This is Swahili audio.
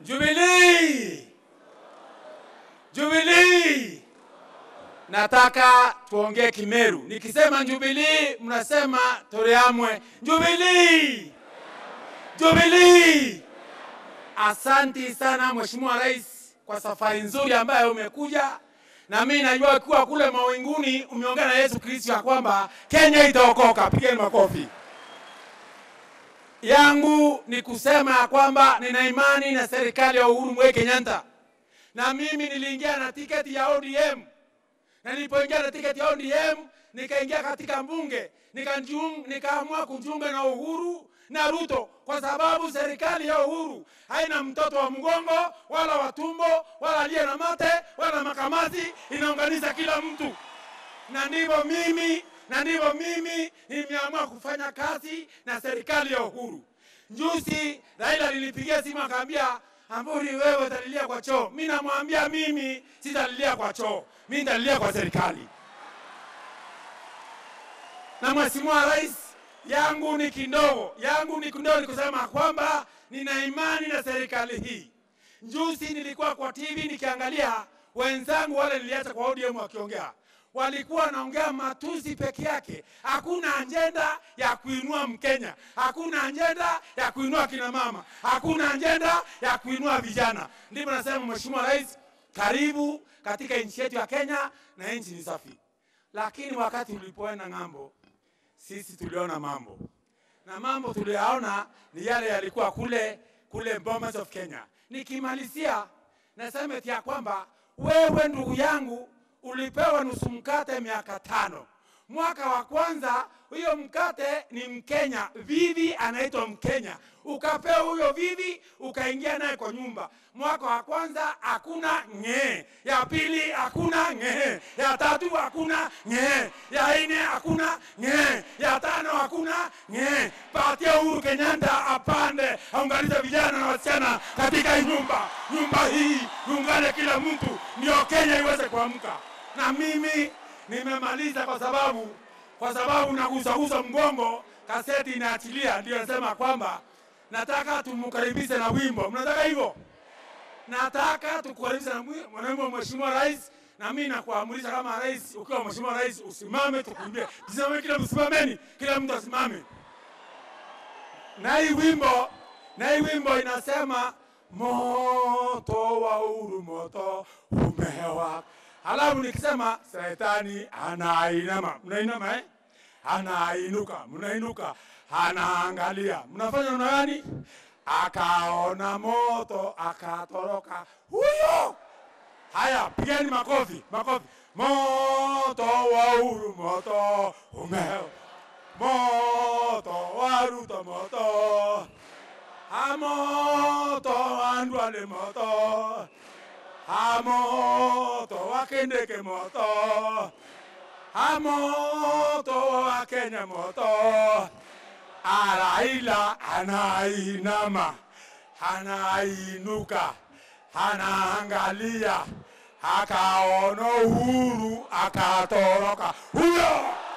Jubilee, Jubilee. Nataka tuongee Kimeru. Nikisema Jubilee, mnasema Toreamwe. Jubilee, Jubilee. Asanti sana Mheshimiwa Rais kwa safari nzuri ambayo umekuja, na mimi najua kuwa kule mawinguni umeongea na Yesu Kristo ya kwamba Kenya itaokoka. Pigeni makofi. Yangu ni kusema ya kwamba nina imani na serikali ya Uhuru Muigai Kenyatta, na mimi niliingia na tiketi ya ODM, na nilipoingia na tiketi ya ODM nikaingia katika mbunge nikajiung- nikaamua kujiunga na Uhuru na Ruto kwa sababu serikali ya Uhuru haina mtoto wa mgongo wala wa tumbo wala aliye na mate wala makamasi, inaunganisha kila mtu, na ndivyo mimi na ndivyo mimi nimeamua kufanya kazi na serikali ya Uhuru. Juzi Raila alinipigia simu akaambia, Amburi, wewe utalilia kwa choo. Mimi namwambia mimi sitalilia kwa choo, mimi nitalilia kwa serikali na Mheshimiwa Rais, yangu ni kidogo, yangu ni kidogo, ni kusema kwamba nina imani na serikali hii. Juzi nilikuwa kwa TV nikiangalia wenzangu wale niliacha kwa ODM wakiongea, walikuwa wanaongea matusi peke yake, hakuna ajenda ya kuinua Mkenya, hakuna ajenda ya kuinua kina mama, hakuna ajenda ya kuinua vijana. Ndivyo nasema Mheshimiwa Rais, karibu katika nchi yetu ya Kenya na nchi ni safi. Lakini wakati ulipoenda ng'ambo, sisi tuliona mambo na mambo tuliyaona ni yale yalikuwa kule kule Bomas of Kenya. Nikimalizia nasema eti ya kwamba wewe ndugu yangu ulipewa nusu mkate miaka tano. Mwaka wa kwanza huyo mkate ni Mkenya, Vivi anaitwa Mkenya, ukapewa huyo Vivi ukaingia naye kwa nyumba. Mwaka wa kwanza hakuna ng'ee, ya pili hakuna ng'ee, ya tatu hakuna ng'ee, ya nne hakuna ng'ee, ya tano hakuna ng'ee. Patia Uhuru Kenyatta apande, aunganishe vijana na wasichana katika hii nyumba. Nyumba hii iungane kila mtu, ndio Kenya iweze kuamka. Na mimi nimemaliza kwa sababu kwa sababu nagusagusa mgongo, kaseti inaachilia, ndio nasema kwamba nataka tumkaribishe na wimbo. Mnataka hivyo? Nataka tukukaribishe na mwi- mwanamke wa Mheshimiwa Rais, na mimi nakuamurisha kama rais, ukiwa Mheshimiwa Rais usimame, tukuimbie. Tusimame, kila msimameni, kila mtu asimame. Na hii wimbo, na hii wimbo inasema moto wa uhuru, moto umewaka. Halafu nikisema shetani anainama, mnainama eh? Anainuka, mnainuka, anaangalia, mnafanya namna gani? Akaona moto akatoroka huyo. Haya, pigeni makofi, makofi. Moto wa uhuru, moto umewaka, moto wa Ruto, moto amoto andwale moto amoto wakendeke moto amoto wa Kenya moto Araila anainama anainuka anaangalia akaona uhuru akatoroka huyo